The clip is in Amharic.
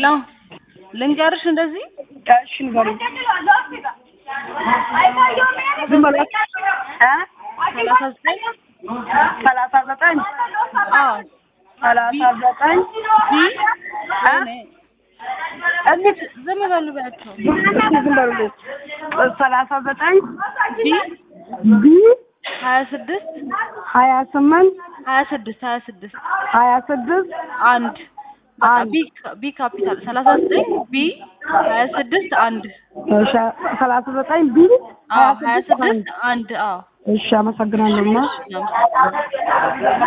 ሄሎ ልንገርሽ እንደዚህ እሺ ንገሪኝ። ዝም በሏት እ ሰላሳ ዘጠኝ ሰላሳ ዘጠኝ አዎ ሰላሳ ዘጠኝ ቢ እ እንዴት ዝም በሉ በያቸው ዝም በሉልኝ። ሰላሳ ዘጠኝ ቢ ቢ ሀያ ስድስት ሀያ ስምንት ሀያ ስድስት ሀያ ስድስት ሀያ ስድስት አንድ በቃ አንድ። ቢ ቢ ካፒታል ሰላሳ ዘጠኝ ቢ ሀያ ስድስት አንድ እሺ ሰላሳ ዘጠኝ ቢ አዎ ሀያ ስድስት አንድ አዎ እሺ አመሰግናለሁ። ማ እናመሰግናለን